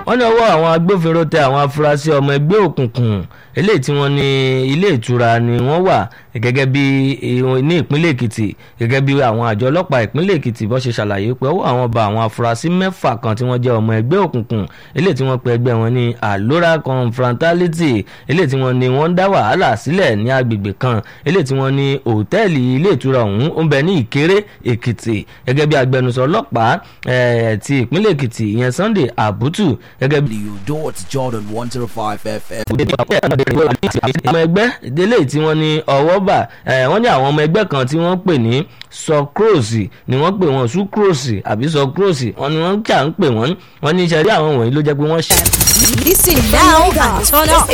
wọ́n ní ọwọ́ àwọn agbófinró tẹ àwọn afurasí ọmọ ẹgbẹ́ òkùnkùn eléyìí tí wọ́n ní ilé ìtura ni wọ́n wà gẹ́gẹ́ bí ní ìpínlẹ̀ èkìtì gẹ́gẹ́ bí àwọn àjọ ọlọ́pàá ìpínlẹ̀ èkìtì bó ṣe ṣàlàyé pé ọwọ́ àwọn bá àwọn afurasí mẹ́fà kan tí wọ́n jẹ́ ọmọ ẹgbẹ́ òkùnkùn eléyìí tí wọ́n pe ẹgbẹ́ wọn ní alora confrontality eléyìí tí wọ́n ní wọ́n ń dá wàhálà sílẹ̀ ní agbègbè kan eléyìí tí wọ́n ní òtẹ́ẹ̀lì ilé ìtura ọ̀hún ó ń bẹ ní ìkéré èkìtì gẹ́gẹ́ bí agbẹnusọ ọlọ́pàá ti ìpínlẹ̀ èkìtì ìyẹn sunday abutu gẹ́gẹ́ bí. You do it, Jordan 105 FM. ọmọ ẹgbẹ́ délé tí wọ́n ní ọwọ́ bà wọ́n ní àwọn ọmọ ẹgbẹ́ kan tí wọ́n pè ní sọkúròsì ni wọ́n pè wọ́n sukúròsì àbí sọkúròsì wọ́n ní wọ́n jà ń pè wọ́n wọ́n ní ìṣẹ̀rí àwọn wọ̀nyí ló jẹ́ pé wọ́n ṣe. Listen now and turn up.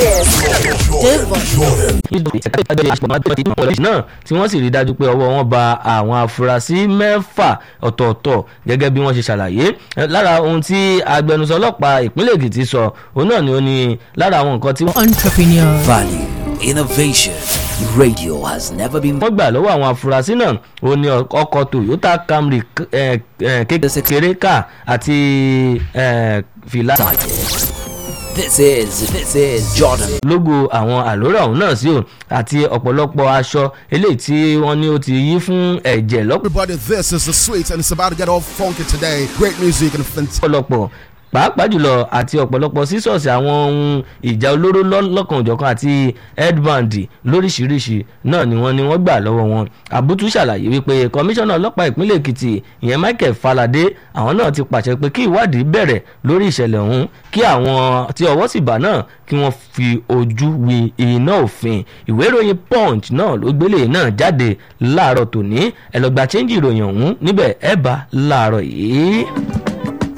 náà tí wọ́n sì rí dájú pé ọwọ́ wọn ba àwọn afurasí mẹ́fà ọ̀tọ̀ọ̀tọ̀ gẹ́gẹ́ bí wọ́n ṣe ṣàlàyé lára ohun tí agbẹnusọ ọlọ́pàá ìpínlẹ̀ èkìtì sọ òun náà ni ó ní lára àwọn nǹkan tí wọ́n. Entrepreneur. Value, innovation. Radio has never been wọ́n gbà lọ́wọ́ àwọn afurasí náà ó ní ọkọ̀ toyota camry kékeré ká àti fìlà. This is this is Jordan. lógo àwọn àlórà ọ̀hún náà sí o àti ọ̀pọ̀lọpọ̀ aṣọ eléyìí tí wọ́n ní ó ti yí fún ẹ̀jẹ̀ Everybody, this is the sweet, and it's about to get all funky today. Great music and fantastic. lọ́pọ̀lọpọ̀ pàápàá jùlọ àti ọ̀pọ̀lọpọ̀ sísọ̀sì àwọn ohun ìjà olóró lọ́kànjọ̀kan àti headband lóríṣiríṣi náà ni wọ́n ní wọ́n gbà lọ́wọ́ wọn àbútú ṣàlàyé wípé kọmíṣánná ọlọ́pàá ìpínlẹ̀ èkìtì ìyẹn michael falade àwọn náà ti pàṣẹ pé kí ìwádìí bẹ̀rẹ̀ lórí ìṣẹ̀lẹ̀ ọ̀hún kí àwọn tí ọwọ́ sì bá náà kí wọ́n fi ojú wi iná òfin ìwé ìròyìn punch náà ló gbélé náà jáde láàárọ̀ tòní ẹ̀ lọ́gbà chẹ́ńjì ìròyìn ọ̀hún níbẹ̀ ẹ̀ bá láàárọ̀ yìí.